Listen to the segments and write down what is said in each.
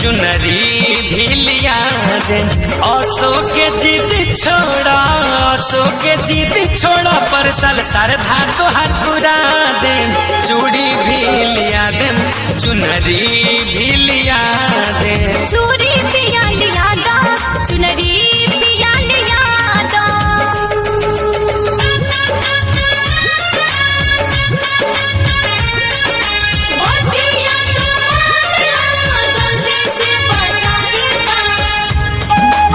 चुनरी भी लिया दे असो के जिद छोड़ा असो के जिद छोड़ा पर साल सरधा तो हाथ पूरा दे चूड़ी भी लिया दे चुनरी भी लिया दे चूड़ी पिया लिया दा चुनरी पिया लिया दा मोतिया तुम्हारा जल्दी से बाजारे जा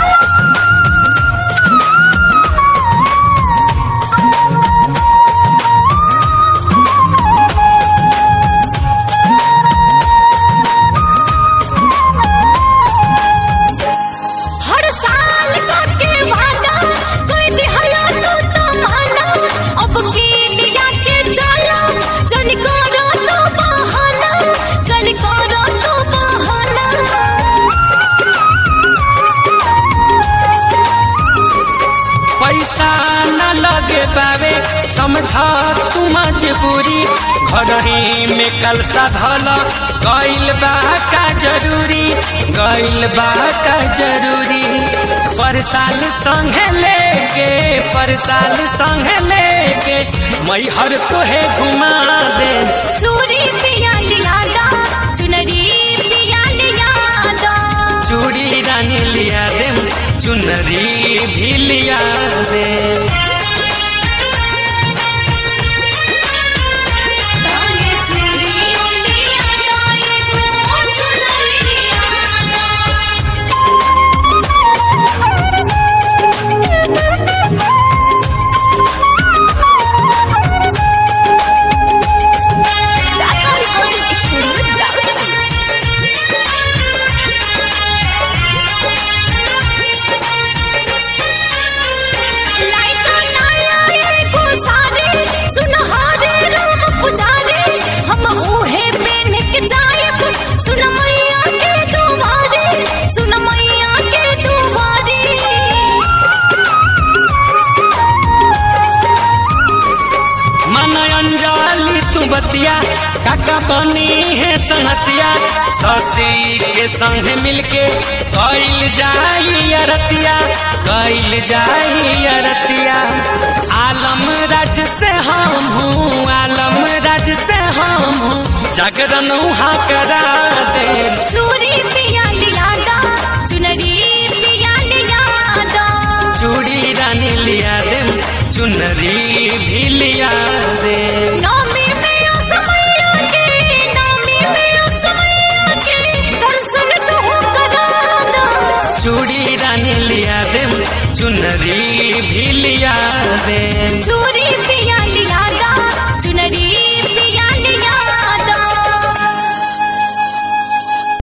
हर साल करके वादा कोई दिहला तो तमाना अब की लिया के चला जन करो तो बहाना जन करो तो बहाना पैसा न लगे पावे समझा तू मजबूरी घरही में कलसा धल गइल बा का जरूरी गइल बा का जरूरी पर साल संगे लेके पर साल संगे लेके मैहर तोहे घुमा दे चूड़ी पिया लिया दा चुनरी पिया लिया दा चूड़ी रानी लिया दे चुनरी भी लिया दे ताने चूड़ी लिया दा एगो चुनरी लिया दा लाइका नाया एको सारे सुनहारे रूप पुजारे हम ओहे पेन के जायब सुन मैया के दुआरे सुन मैया के दुआरे मन अंजाली तू बतिया काका बनी है संहतिया ससी के संग मिलके कैल जाई अरतिया कैल जाई अरतिया आलम राज से हम हूँ आलम राज से हम हूँ जागरण उहाँ करा दे चूड़ी पिया लिया दा चुनरी पिया लिया दा चूड़ी रानी लिया दे चुनरी भी लिया दे नौमी में ओ समैया के नौमी में ओ समैया के दर्शन तो करा दा चूड़ी रानी लिया दे चुनरी भी लिया दे चूड़ी